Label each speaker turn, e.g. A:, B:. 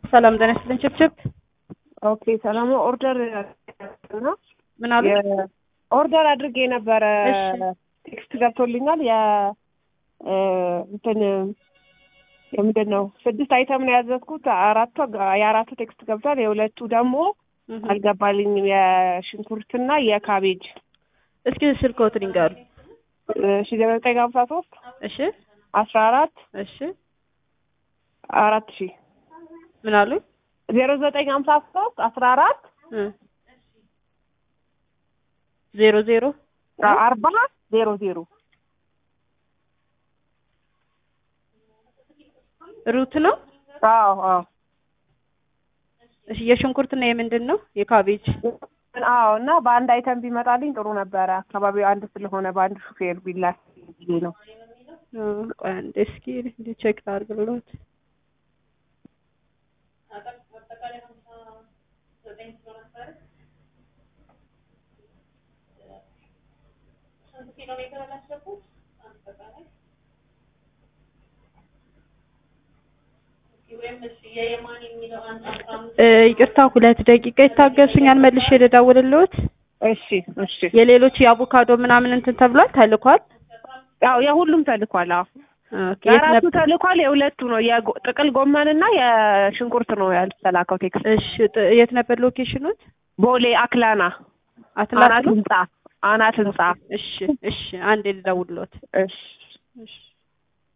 A: ሰላም ጤና ይስጥልኝ። ችብችብ
B: ኦኬ ሰላም ነው። ኦርደር ነው
A: ምን አሉ?
B: ኦርደር አድርጌ ነበረ።
A: እሺ።
B: ቴክስት ገብቶልኛል። የ እንትን የምንድን ነው ስድስት አይተም ነው ያዘዝኩት። አራቱ የአራቱ ቴክስት ገብቷል። የሁለቱ ደግሞ
A: እህ።
B: አልገባልኝም። የሽንኩርትና የካቤጅ
A: እስኪ ስልክዎትን ይንገሩ።
B: ሺ ዘጠኝ ሀምሳ ሶስት
A: እሺ
B: አስራ አራት
A: እሺ
B: አራት ሺ
A: ምን አሉ?
B: ዜሮ ዘጠኝ ሀምሳ ሶስት አስራ አራት
A: እ ዜሮ ዜሮ
B: አርባ ዜሮ ዜሮ
A: ሩት ነው።
B: አዎ አዎ
A: እሺ የሽንኩርትና የምንድን ነው? የካቤጅ
B: አዎ እና በአንድ አይተም ቢመጣልኝ ጥሩ ነበረ። አካባቢው አንድ ስለሆነ በአንድ ሹፌር ቢላክ ብዬ ነው።
A: እ ቆይ አንዴ እስኪ እንደ ቼክ ላድርግልዎት። እ ይቅርታ ሁለት ደቂቃ ይታገሱኛል፣ መልሼ ልደውልልዎት።
B: እሺ እሺ።
A: የሌሎች የአቮካዶ ምናምን እንትን ተብሏል ተልኳል።
B: ያው የሁሉም ተልኳል። አዎ
A: ኦኬ የት
B: የአራቱ
A: ነበር?
B: ተልኳል። የሁለቱ ነው የጥቅል ጎመንና የሽንኩርት ነው ያልተላከው ቴክስት።
A: እሺ ጥ- የት ነበር ሎኬሽኑት?
B: ቦሌ አክላና
A: አትላስ
B: አናት
A: ነው?
B: ህንጻ አናት ህንጻ።
A: እሺ እሺ፣ አንዴ ልደውልልዎት።
B: እሺ
A: እሺ